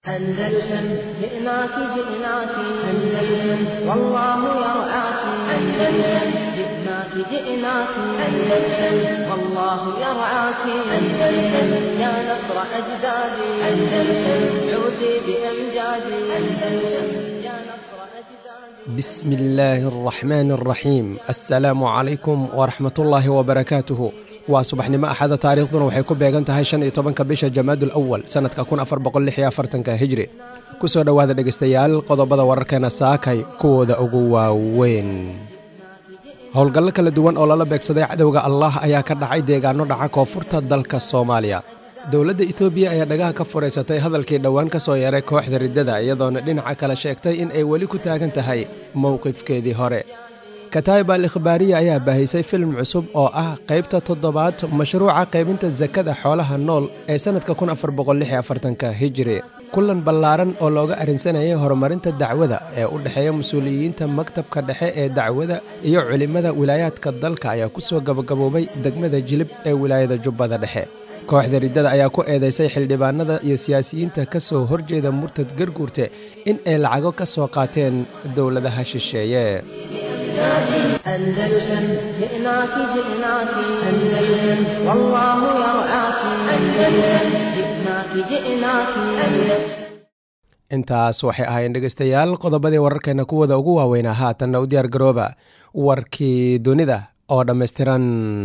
أندلسن جئناك جئناك أندلسن والله يرعاك أندلسن جئناك جئناك أندلسن والله يرعاك أندلسن يا نصر أجدادي أندلسن عودي بأمجادي أندلسن يا نصر أجدادي بسم الله الرحمن الرحيم السلام عليكم ورحمة الله وبركاته waa subaxnimo axada taariikhduna waxay ku beegan tahay shan iyo tobanka bisha jamaadul awal sanadka kun afar boqol lix iyo afartanka hijri kusoo dhowaada dhegeystayaal qodobada wararkeena saakay kuwooda ugu waaweyn howlgallo kala duwan oo lala beegsaday cadowga allah ayaa ka dhacay deegaano dhaca koonfurta dalka soomaaliya dowladda etoobiya ayaa dhagaha ka furaysatay hadalkii dhowaan ka soo yeeray kooxda riddada iyadoona dhinaca kale sheegtay in ay weli ku taagan tahay mowqifkeedii hore kataib al ikhbaariya ayaa baahisay filim cusub oo ah qaybta toddobaad mashruuca qaybinta sakada xoolaha nool ee sannadka kun afar boqolixafartanka hijiri kulan ballaaran oo looga arrinsanayay horumarinta dacwada ee u dhexeeya mas-uuliyiinta maktabka dhexe ee dacwada iyo culimmada wilaayaadka dalka ayaa ku soo gabagaboobay degmada jilib ee wilaayada jubbada dhexe kooxda riddada ayaa ku eedaysay xildhibaanada iyo siyaasiyiinta ka soo horjeeda murtad garguurte in ay lacago ka soo qaateen dowladaha shisheeye أندلسن جئناك جئناك أندلسن والله يرعاك أندلسن جئناك جئناك أندلسن intaas waxay ahaayeen dhegeystayaal qodobadii wararkeena kuwooda ugu waaweynaa haatanna u diyaar garooba warkii dunida oo dhammaystiran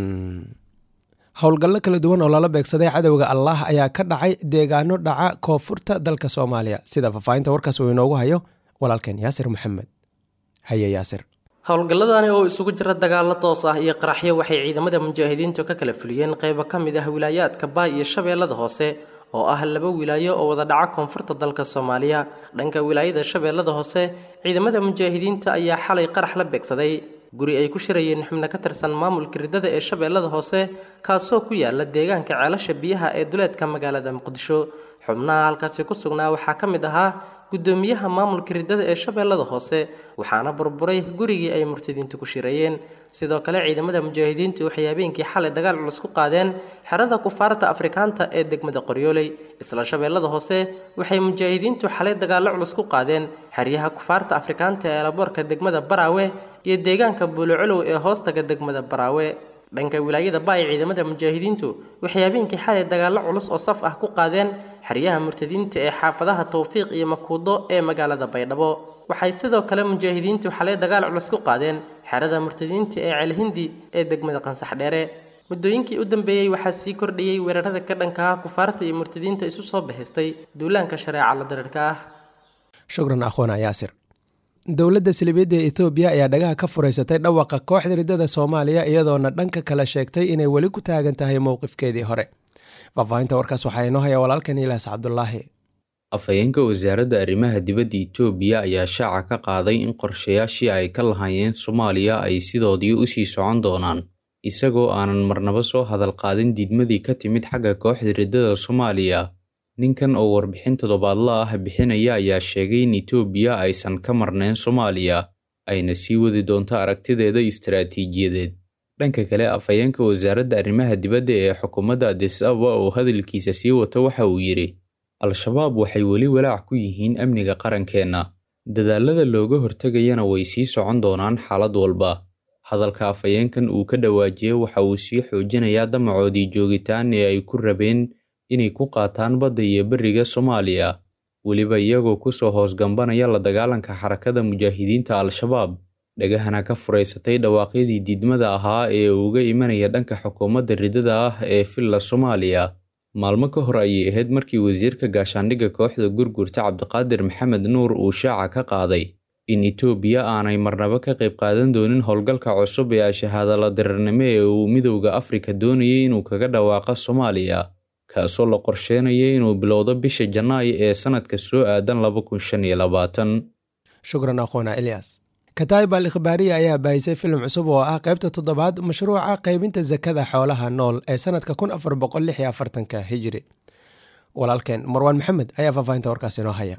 howlgallo kala duwan oo lala beegsaday cadowga allah ayaa ka dhacay deegaano dhaca koonfurta dalka soomaaliya sida faahfaahinta warkaas uu inoogu hayo walaalkeen yaasir maxamed haye yaasir howlgalladani oo isugu jira dagaalo toos ah iyo qaraxyo waxay ciidamada mujaahidiintu ka kala fuliyeen qaybo ka mid ah wilaayaadka baay iyo shabeellada hoose oo ah laba wilaayo oo wada dhaca koonfurta dalka soomaaliya dhanka wilaayada shabeellada hoose ciidamada mujaahidiinta ayaa xalay qarax la beegsaday guri ay ku shirayeen xubno ka tirsan maamulka riddada ee shabeellada hoose kaasoo ku yaala deegaanka ceelasha biyaha ee duleedka magaalada muqdisho xubnaha halkaasi ku sugnaa waxaa ka mid ahaa gudoomiyaha maamulka riddada ee shabeellada hoose waxaana burburay gurigii ay murtadiintu ku shirayeen sidoo kale ciidamada mujaahidiintu waxay habeenkii xalay dagaal culus ku qaadeen xerada kufaarta afrikaanta ee degmada qoryooley isla shabeellada hoose waxay mujaahidiintu xalay dagaallo culus ku qaadeen xeryaha kufaarta afrikaanta ee laboorka degmada baraawe iyo deegaanka buulocolow ee hoostaga degmada baraawe dhanka wilaayada baay ciidamada mujaahidiintu waxay habeenkii xalay dagaallo culus oo saf ah ku qaadeen xeryaha murtadiinta ee xaafadaha towfiiq iyo makuudo ee magaalada baydhabo waxay sidoo kale mujaahidiintu xalay dagaal culus ku qaadeen xerada murtadiinta ee ceelhindi ee degmada qansax dheere muddooyinkii u dambeeyey waxaa sii kordhayey weerarada ka dhanka ah kufaarta iyo murtadiinta isu soo bixistay duulaanka shareeca la dareerka ah shukran akhwana yaasir dowladda silibeedda ee etoobiya ayaa dhagaha ka furaysatay dhawaqa kooxda riddada soomaaliya iyadoona dhanka kale sheegtay inay weli ku taagan tahay mowqifkeedii hore faahfaahinta warkaas waxaa inoo haya walaalkan ilaas cabdulaahi afhayeenka wasaaradda arrimaha dibadda itoobiya ayaa shaaca ka qaaday in qorshayaashii ay ka lahaayeen soomaaliya ay sidoodii usii socon doonaan isagoo aanan marnaba soo hadal qaadin diidmadii ka timid xagga kooxda riddada soomaaliya ninkan oo warbixin toddobaadla ah bixinaya ayaa sheegay in itoobiya aysan ka marnayn soomaaliya ayna sii wadi doonto aragtideeda istaraatiijiyadeed dhanka kale afhayeenka wasaaradda arrimaha dibadda ee xukuumadda adis ababa oo hadalkiisa sii wata waxa uu yidhi al-shabaab waxay weli walaac ku yihiin amniga qarankeenna dadaalada looga hortegayana way sii socon doonaan xaalad walba hadalka afhayeenkan uu ka dhawaajiyey waxa uu sii xoojinayaa damacoodii joogitaan ee ay ku rabeen inay ku qaataan badda iyo beriga soomaaliya weliba iyagoo kusoo hoosgambanaya la dagaalanka xarakada mujaahidiinta al-shabaab dhagahana ka furaysatay dhawaaqyadii diidmada ahaa ee uga imanaya dhanka xukuumadda riddada ah ee villa soomaaliya maalmo ka hor ayay ahayd markii wasiirka gaashaandhigga kooxda gurgurta cabdiqaadir maxamed nuur uu shaaca ka qaaday in itoobiya aanay marnaba ka qayb qaadan doonin howlgalka cusub ee ashahaadala dirirnimo ee uu midowda afrika doonayay inuu kaga dhawaaqo soomaaliya kaasoo la qorsheynaya inuu bilowdo bisha janaayo ee sanadka soo aadan laba kun shan iyo labaatan shukran aqoona ilyas kataib al ikhbaariya ayaa baahisay filim cusub oo ah qaybta toddobaad mashruuca qaybinta sakada xoolaha nool ee sanadka kun afar boqol lix iyo afartanka hijiri walaalkeen marwaan maxamed ayaa faahfaahinta warkaas inoo haya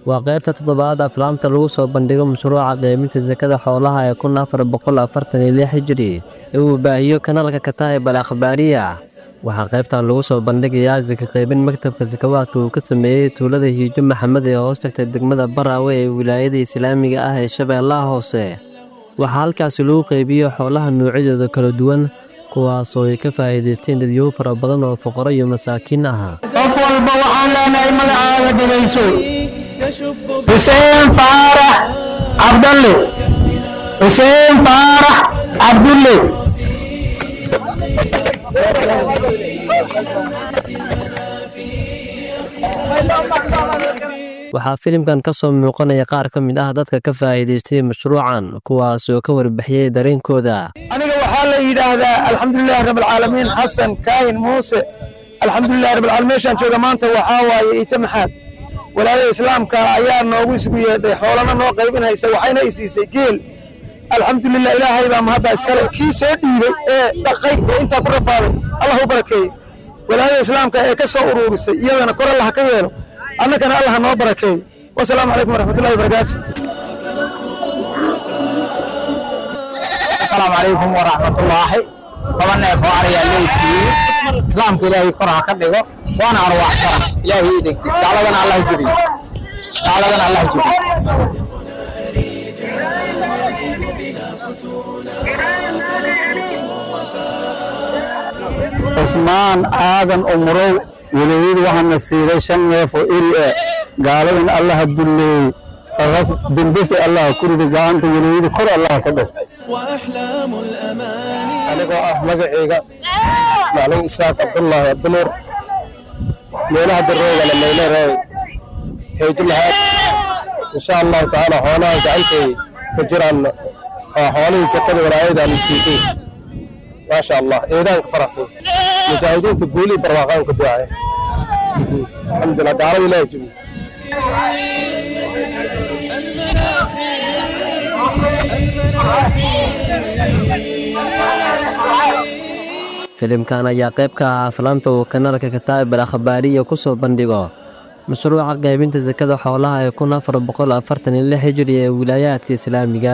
waa qaybta toddobaad aflaamta lagu soo bandhigo mashruuca qeybinta sakada xoolaha ee kun afar boqol afartan iyo lix hijiri ee uu baahiyo kanaalka kataa'ib al akhbaariya waxaa qaybtan lagu soo bandhigayaa saka qaybin maktabka sakawaadka uu ka sameeyey tuulada hiijo maxamed ee hoos tagta degmada baraawe ee wilaayada islaamiga ah ee shabeellaha hoose waxaa halkaasi lagu qaybiyo xoolaha noocyadooda kala duwan kuwaasoo ay ka faa'iidaysteen dadyow fara badan oo fuqaro iyo masaakiin ah qof walba waxaan leenahay magacaaga dhegayso xuseen faarax cabdalle xuseen faarax cabdulle waxaa filimkan ka soo muuqanaya qaar ka mid ah dadka ka faa'iidaystay mashruucan kuwaasoo ka warbixiyey dareenkooda aniga waxaa la yidhaahdaa alxamdulilahi rabbilcaalamiin xasan kaahin muuse alxamdulilahi rabbilcaalamiin meeshaan jooga maanta waxaa waaye ijo maxaad walaayada islaamka ayaa noogu isugu yeedhay xoolana noo qaybinaysa waxayna i siisay geel alxamdulilah ilaahay baa mahadda iskale kii soo dhiibay ee dhaqay ee intaa ku rafaaday allah u barakeeye walaayada islaamka ee ka soo uruurisay iyadana kor allah ka yeelo annagana allah noo barakeeyo wasalaamu calaykum waraxmatullahi wabarakaatu asalaamu calaykum waraxmatullaahi toban neef oo ariyaa leysiiyey islaamka ilaahay kor ha ka dhigo waana arwaaxsana ilaahay idinkiis gaaladana allah jebiyo gaaladana allah jebiyo cusmaan aadan umurow walaayadu waxaana siiday shan neef oo eri ah gaaladan allaha dulleeyey ras dembese allaha ku rida gacanta walaayada kor allaha ka dhig anigoo ah magacayga maclin isaaq cabdullaahi abdinuur meelaha daroogana mayleereey heejo maxaad insha allahu tacaala xoolaha gacantay ka jiraan waa xoolihii sakada walaayada aan siitay maasha allah eedaanka faraxsan mujaahidiinta guulii barwaaqaan ku ducaya alxamdulilah gaalada ilaahi jebiye filimkan ayaa qayb ka ah aflaamta uu kanaalka kataa'ib al akhbaariya ku soo bandhigo mashruuca qaybinta sakada xoolaha ee kun afar boqol afartan iyo lix hijiri ee wilaayaadka islaamiga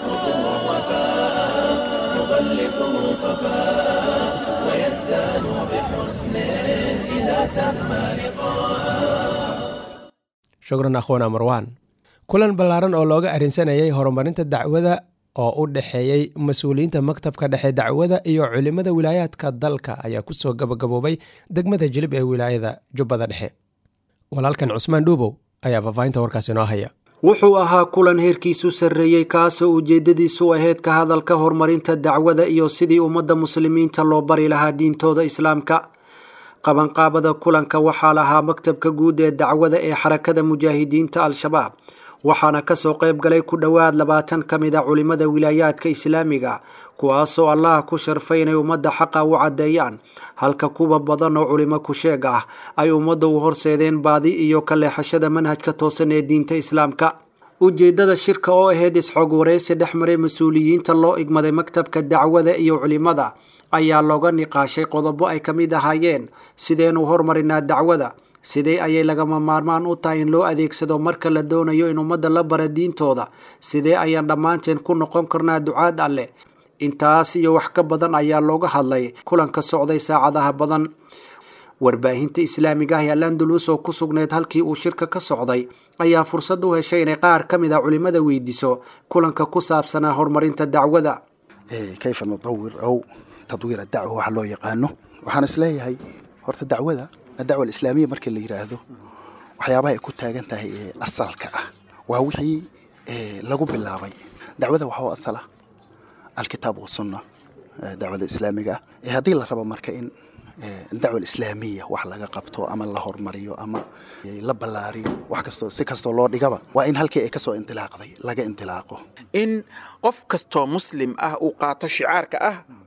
shukran akhwana marwan kulan ballaaran oo looga arrinsanayay horumarinta dacwada oo u dhexeeyey mas-uuliyiinta maktabka dhexe dacwada iyo culimmada wilaayaadka dalka ayaa kusoo gabagaboobay degmada jilib ee wilaayada jubbada dhexe walaalkan cusmaan dhuubow ayaa faahfaahinta warkaas inoo haya wuxuu ahaa kulan heerkiisu sarreeyey kaasoo ujeeddadiisu ahayd ka hadalka horumarinta dacwada iyo sidii ummadda muslimiinta loo bari lahaa diintooda islaamka qabanqaabada kulanka waxaa lahaa maktabka guud ee dacwada ee xarakada mujaahidiinta al-shabaab waxaana kasoo qayb galay ku dhowaad labaatan ka mid a culimada wilaayaadka islaamiga kuwaasoo allaha ku sharfay inay ummadda xaqa u caddeeyaan halka kuwa badan oo culimo ku-sheeg ah ay ummadda u horseedeen baadi iyo ka leexashada manhajka toosan ee diinta islaamka ujeeddada shirka oo ahayd isxoog wareysi dhex maray mas-uuliyiinta loo igmaday maktabka dacwada iyo culimada ayaa looga niqaashay qodobo ay ka mid ahaayeen sideenu hormarinaa dacwada sidee ayay lagama maarmaan u tahay in loo adeegsado marka la doonayo in ummadda la bara diintooda sidee ayaan dhammaanteen ku noqon karnaa ducaad alleh intaas iyo wax ka badan ayaa looga hadlay kulanka socday saacadaha badan warbaahinta islaamiga ah ee landalus oo ku sugneyd halkii uu shirka ka socday ayaa fursad u heshay inay qaar ka mid a culimada weydiiso kulanka ku saabsanaa horumarinta dacwada kayfa nudawir aw tadwiir adacwa waxa loo yaqaano waxaan isleeyahay horta dacwada adacwa alislaamiya markii la yidhaahdo waxyaabaha ay ku taagan tahay ee asalka ah waa wixii lagu bilaabay dacwada waxaa u asala alkitaab wasunna dacwada islaamiga ah haddii la rabo marka in dacwa alislaamiya wax laga qabto ama la hormariyo ama la ballaariyo wax kastoo si kastoo loo dhigaba waa in halkii ay kasoo indilaaqday laga indilaaqo in qof kastoo muslim ah uu qaato shicaarka ah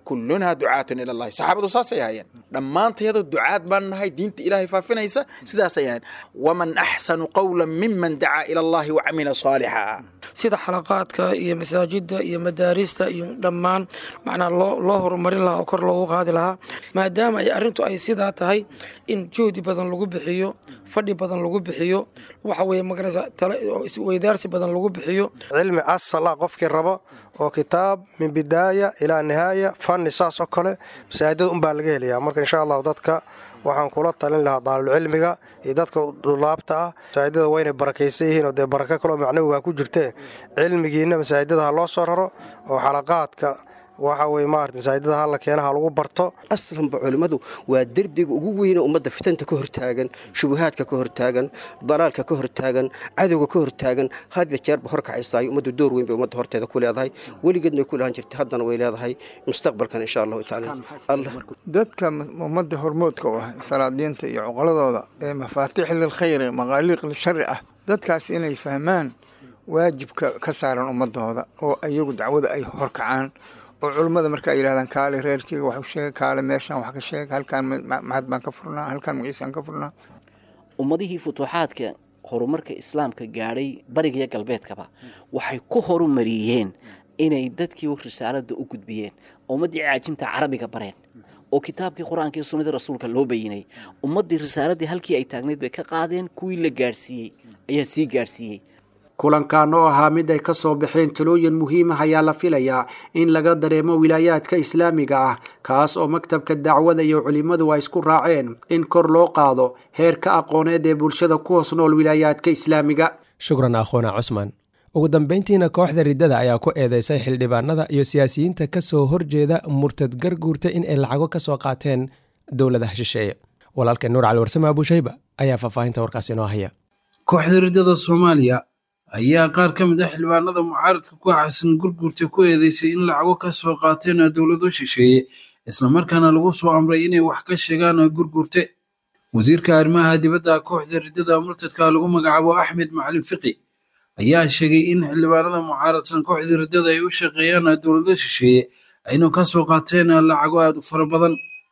kullunaa ducaatun ila allahi saxaabadu saasay ahaayeen dhammaantayadu ducaad baan nahay diinta ilaahay faafinaysa sidaasay ahayen waman axsanu qawlan miman dacaa ila allahi wacamila saalixa sida xalaqaadka iyo masaajida iyo madaarista iyo dhammaan macnaa loo loo horumarin lahaa oo kor loogu qaadi lahaa maadaama ay arrintu ay sidaa tahay in juhdi badan lagu bixiyo fadhi badan lagu bixiyo waxa weeye magarasa tale oo isweydaarsi badan lagu bixiyo cilmi asal ah qofkii rabo oo kitaab min bidaaya ilaa nihaaya fanni saas oo kale masaajidada unbaa laga helayaa marka insha allahu dadka waxaan kula talin lahaa daalulcilmiga iyo dadka dulaabta ah masaajidada waa inay barakaysan yihiin oo dee barako kaloo macnawigaa ku jirtee cilmigiina masaajidada ha loo soo raro oo xalaqaadka waxa weye maarata masaajidada hala keenaha lagu barto aslanba culimmadu waa derbiga ugu weyne ummadda fitanta ka hortaagan shubuhaadka ka hortaagan dalaalka ka hortaagan cadowga ka hortaagan hadya jeerba horkacaysaayo ummaddu door weyn bay ummadda horteeda ku leedahay weligeedna way ku lahaan jirtay haddana way leedahay mustaqbalkan insha allahu tacaala dadka ummadda hormoodka u ah salaadiinta iyo cuqaladooda ee mafaatiix lilkhayri maqaaliiq lishari ah dadkaas inay fahmaan waajibka ka saaran ummadooda oo iyagu dacwada ay horkacaan oo culummada marka ay yidhahdaan kaale reerkeyga wax u sheega kaale meeshaan wax ka sheega halkaan maxad baan ka furnaa halkaan magaciisaan ka furnaa ummadihii futuuxaadka horumarka islaamka gaadhay bariga iyo galbeedkaba waxay ku horumariyeen inay dadkii risaalada u gudbiyeen ummaddii caajimta carabiga bareen oo kitaabkii qur-aanka iyo sunnadii rasuulka loo bayinay ummaddii risaaladii halkii ay taagnayd bay ka qaadeen kuwii la gaadhsiiyey ayaa sii gaadhsiiyey kulankan oo ahaa mid ay ka soo baxeen talooyin muhiim ah ayaa la filayaa in laga dareemo wilaayaadka islaamiga ah kaas oo maktabka dacwada iyo culimmadu ay isku raaceen in kor loo qaado heerka aqooneed ee bulshada ku hoos nool wilaayaadka islaamiga shukran akhoona cusmaan ugu dambayntiina kooxda riddada ayaa ku eedeysay xildhibaanada iyo siyaasiyiinta ka soo horjeeda murtad garguurta in ay lacago ka soo qaateen dowladaha shisheeye walaalkeen nuur cali warsame abuushayba ayaa faahfaahinta warkaas inoo haya kooxda riddada soomaaliya ayaa qaar ka mid ah xildhibaanada mucaaradka ku xasan gurgurta ku eedeysay in lacago ka soo qaateen dowlado shisheeye islamarkaana lagu soo amray inay wax ka sheegaan gurgurte wasiirka arrimaha dibadda kooxda riddada murtadka lagu magacaabo axmed macalin fiqi ayaa sheegay in xildhibaanada mucaaradsan kooxda riddada ay u shaqeeyaan dowlado shisheeye ayna ka soo qaateen lacago aad u fara badan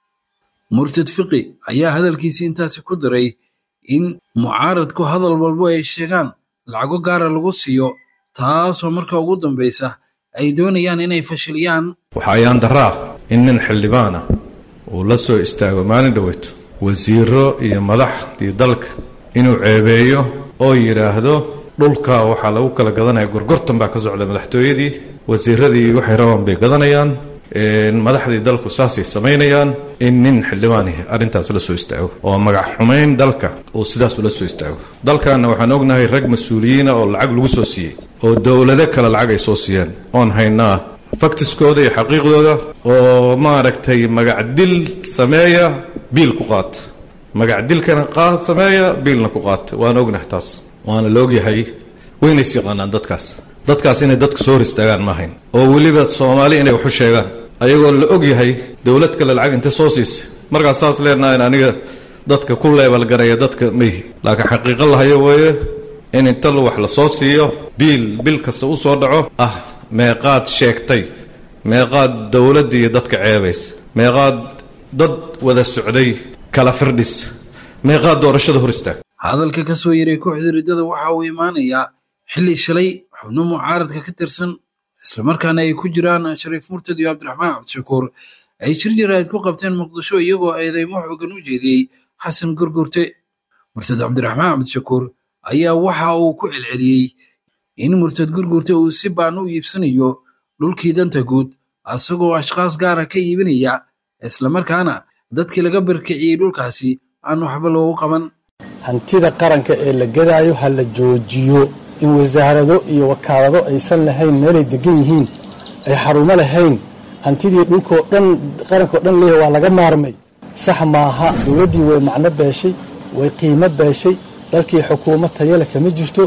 murtad fiqi ayaa hadalkiisii intaasi ku daray in mucaaradku hadal walbo ay sheegaan lacago gaara lagu siiyo taasoo marka ugu dambaysa ay doonayaan inay fashiliyaan waxa ayaan daraa in nin xildhibaana uu la soo istaago maalin dhoweyto wasiiro iyo madaxdii dalka inuu ceebeeyo oo yidhaahdo dhulka waxaa lagu kala gadanaya gorgortan baa ka socda madaxtooyadii wasiiradii waxay rabaan bay gadanayaan madaxdii dalku saasay samaynayaan in nin xildhibaanihi arrintaas la soo istaago oo magac xumayn dalka uu sidaas ula soo istaago dalkanna waxaan ognahay rag mas-uuliyiina oo lacag lagu soo siiyey oo dowlado kale lacag ay soo siiyeen oon haynaa faktiskooda iyo xaqiiqdooda oo maaragtay magacdil sameeya biil ku qaata magacdilkana qaad sameeya biilna ku qaata waan ognahay taas waana la ogyahay waynays yaqaanaan dadkaas dadkaas inay dadka soo hor istaagaan ma ahayn oo weliba soomaali inay waxu sheegaan ayagoo la og yahay dowlad kale lacag intay soo siisay markaas saas leenahayn aniga dadka ku leebalgaraya dadka mayhi laakiin xaqiiqo lahayo weeye in inta wax la soo siiyo biil bil kasta u soo dhaco ah meeqaad sheegtay meeqaad dowladda iyo dadka ceebaysa meeqaad dad wada socday kala firdhis meeqaad doorashada hor istaag hadalka ka soo yaray kooxda riddada waxa uu imaanayaa xilli shalay xubno mucaaradka ka tirsan islamarkaana ay ku jiraan shariif murtad iyo cabdiraxmaan cabdishakuur ay shir jaraa'id ku qabteen muqdisho iyagoo eedeymo xoogan u jeediyey xasan gurgurte murtad cabdiraxmaan cabdishakuur ayaa waxa uu ku celceliyey in murtad gurgurte uu si baan u iibsanayo dhulkii danta guud asagoo ashkhaas gaara ka iibinaya islamarkaana dadkii laga barkiciyey dhulkaasi aan waxba loogu qaban hantida qaranka ee la gadaayo ha la joojiyo in wasaarado iyo wakaalado aysan lahayn meelay degan yihiin ay xarumo lahayn hantidii dhulkoo dhan qarankao dhan leeyahay waa laga maarmay sax maaha dowladdii way macno beeshay way qiimo beeshay dalkii xukuumad tayale kama jirto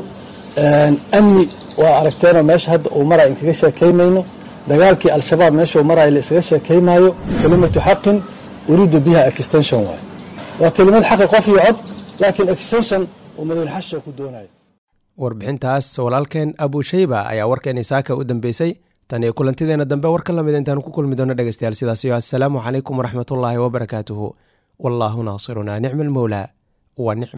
amni waa aragteenoo meesha hadda uu maraya inkaga sheekaymayno dagaalkii al-shabaab meeshuu maraya la isaga sheekaymaayo kelimatu xaqin uriidu biha extension waay waa kelimad xaqi qof iyo cod laakiin extension uu madaxweyne ku doonayo warbixintaas walaalkeen abushayba ayaa warkeen isaaka u dambeysay tan iyo kulantideena dambe war ka lamid intaanu ku kulmi doono dhegeystayaal sidaasiyo assalaamu calaykum waraxmatullaahi wabarakaatuhu wallaahu naasirunaa nicma almowlaa wa nicma